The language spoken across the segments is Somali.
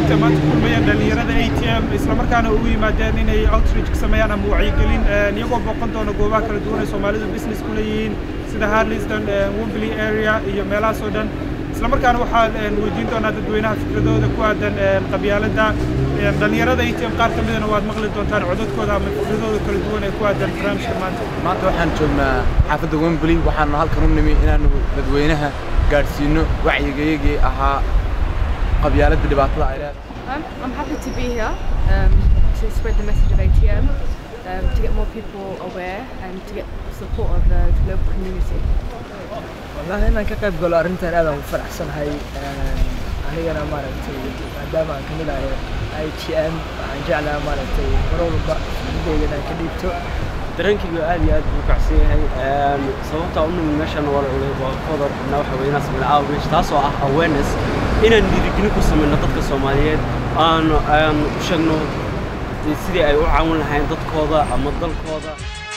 sababta maanta ku kulmayeen dhallinyarada a t m islamarkaana ugu yimaadeen inay outreach ka sameeyaan ama wacyigelin iyagoo booqan doona goobaha kala duwan ay soomaalidu business ku leeyihiin sida harliston wembley area iyo meelahaas oo dhan islamarkaana waxaa weydiin doonaa dadweynaha fikradooda ku aadan qabyaaladda dhallinyarada a t m qaar ka midana waad maqli doontaan codadkooda ama fikradooda kala duwan ee ku aadan barnaamijka maanta maanta waxaan joognaa xaafadda wembley waxaanu halkan u nimi inaanu dadweynaha gaadhsiino wacyigayagii ahaa qabyaaladda dhibaatada ay leedahay Um, I'm happy to be here um, to spread the message of ATM, um, to get more people aware and to get support of the local community. والله inaan ka qayb galo arrintan aad aan u faraxsanahay anigana maaragtay maadaama aan kamid ahay i t m waxaan jeclaha maaragtay mar walba midayga inaan ka dhiibto dareenkaygu aad iyo aad buu kacsan yahay sababtaa u nimid meeshan waa waa qodor na waxa weeye inaan sameyno outreach taasoo ah awareness inaan dhiirigelin ku sameyno dadka soomaaliyeed aan aan u sheegno sidii ay u caawin lahayn dadkooda ama dalkooda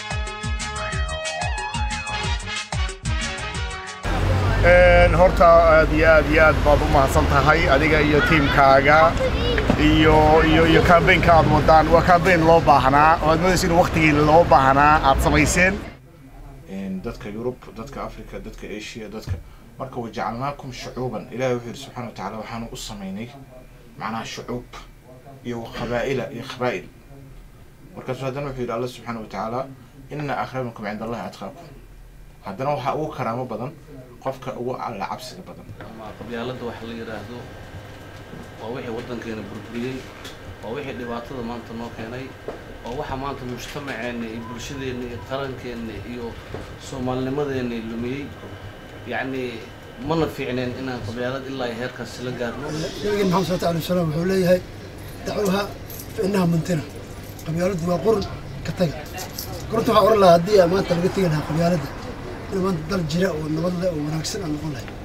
horta aad iyo aad iyo aad baad u mahadsan tahay adiga iyo tiimkaaga iyo iyo iyo kambaynka aad wadaan waa kambayn loo baahnaa oo aad moodaysa in waqtigii loo baahnaa aad samayseen dadka yurub dadka africa dadka asia dadka marka wajacalnaakum shucuuban ilahay wuxuu yidhi subxana watacaala waxaanu u samaynay macnaha shucuub iyo qabaa'ila iyo qabaa'il markaasu haddana wuxuu yidhi alla subxaana watacaala ina akramakum cinda allahi atqaakum haddana waxaa ugu karaamo badan qofka ugu alla cabsiga badan qabyaaladda waxa la yidhaahdo waa wixii waddankeena burburiyey waa wixii dhibaatada maanta noo keenay waa waxa maanta mujtamaceenna iyo bulshadeenna iyo qarankeenna iyo soomaalinimadeenna lumiyey yacni mana fiicneen inaan qabyaalad ilaa iyo heerkaas la gaarno nabigeen maxamed sallallahu alayhi wasallam wuxuu leeyahay dacuuha fa innaha muntina qabyaaladdu waa qurun ka taga qurunta waxaa oran lahaa haddii maanta laga tegi lahaa qabyaaladda in maanta dal jira oo nabad leh oo wanaagsan aan noqon lahay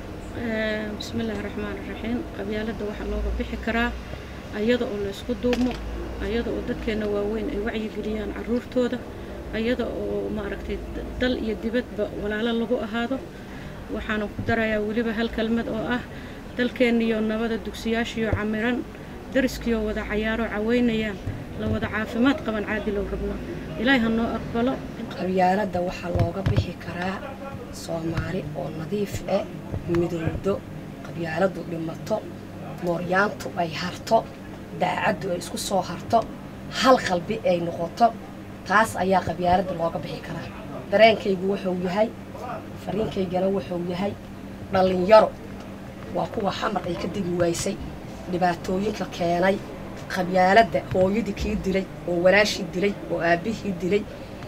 bismi illaahi raxmaan raxiim qabyaaladda waxaa looga bixi karaa ayada oo la isku duubmo ayada oo dadkeenna waaweyn ay wacyigeliyaan carruurtooda ayada oo maaragtay dal iyo dibadba walaalo lagu ahaado waxaana ku darayaa weliba hal kelmad oo ah dalkeenniyo nabada dugsiyaashiyo camiran dariskiioo wada cayaaro caweynayaan la wada caafimaad qaban caadilow rabno ilaahay ha noo aqbalo qabyaaladda waxaa looga bixi karaa soomaali oo nadiif eh midowdo qabyaaladdu dhimato mooryaantu ay harto daacaddu ay isku soo harto hal qalbi ay noqoto taas ayaa qabyaaladda looga bixi karaa dareenkaygu wuxuu yahay fariinkaygana wuxuu yahay dhallinyaro waa kuwa xamar ay ka degi waysay dhibaatooyinka keenay qabyaaladda hooyadii kii dilay oo walaashii dilay oo aabbihii dilay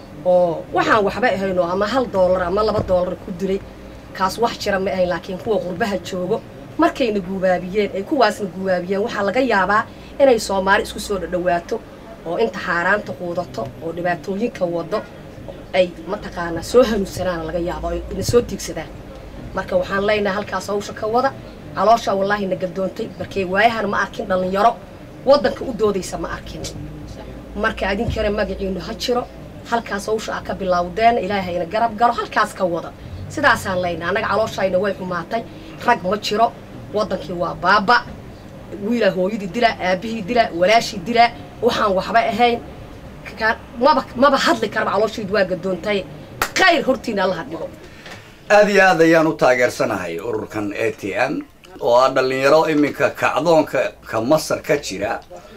oo waxaan waxba ahayno ama hal doolar ama laba doolar ku dilay kaas wax jira ma ahayn laakiin kuwa qurbaha joogo markayna guubaabiyeen ay kuwaasna guubaabiyeen waxaa laga yaabaa inay soomaali isku soo dhadhawaato oo inta xaaraanta quudato oo dhibaatooyinka wado ay mataqaanaa soo hanuunsanaana laga yaaba oo na soo tiigsadaan marka waxaan leenahay halkaas hawsha ka wada caloosha wallaahi na gadoontay markay waayahan ma arkin dhallinyaro waddanka u doodaysa ma arkin marka adinkana magaciinu ha jiro halkaas hawsha aa ka bilowdeen ilaahayna garab galo halkaas ka wada sidaasaan leyna annaga calooshayna way xumaatay rag ma jiro waddankii waa baaba wiilaa hooyadii dilaa aabbihii dilaa walaashii dilaa waxaan waxba ahayn maba maba hadli karaba calooshaydu waa gadoontay khayr hortiina allaha dhigo aad iyo aad ayaan u taageersanahay ururkan a t m oo ah dhallinyaro iminka kacdoonka ka masar ka jira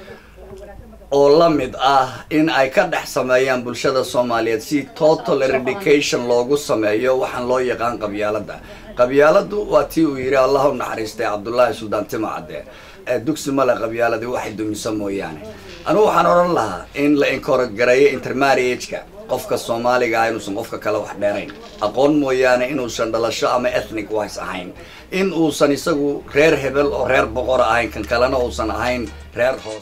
oo la mid ah in ay ka dhex sameeyaan bulshada soomaaliyeed si total eradication loogu sameeyo waxaan loo yaqaan qabyaaladda qabyaaladdu waa tii uu yidhi allah u naxariistay cabdullaahi suldaan tima cadde dugsi male qabyaaladii waxay dumisa mooyaane anugu waxaan odhan lahaa in la inkoragareeyo intermarriageka qofka soomaaliga ah inuusan qofka kale wax dheerayn aqoon mooyaane inuusan dhalasho ama ethnic wise ahayn in uusan isagu reer hebel oo reer boqor ahayn kan kalena uusan ahayn reer hoos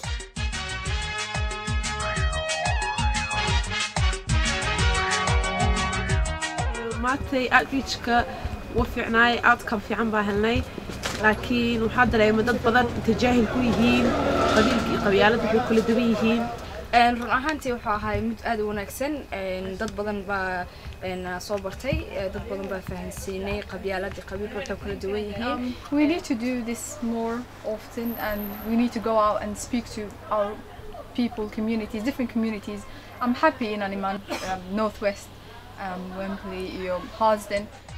maantay outreachka wa fiicnaay outcome fiican baa helnay laakiin waxaa dareemay dad badan inta jaahil ku yihiin qabiilka iyo qabyaaladda waxay kala duwan yihiin Een, run ahaantii wuxuu ahaa mid aad u wanaagsan een, dad badan baa een, soo bartay ee, dad badan baa fahansiinay qabyaaladii qabiilka waxay kala duwan yihiin Um, we need to do this more often and we need to go out and speak to our people, communities, different communities. I'm happy in Animan, um, Northwest, um, Wembley, iyo Harsden.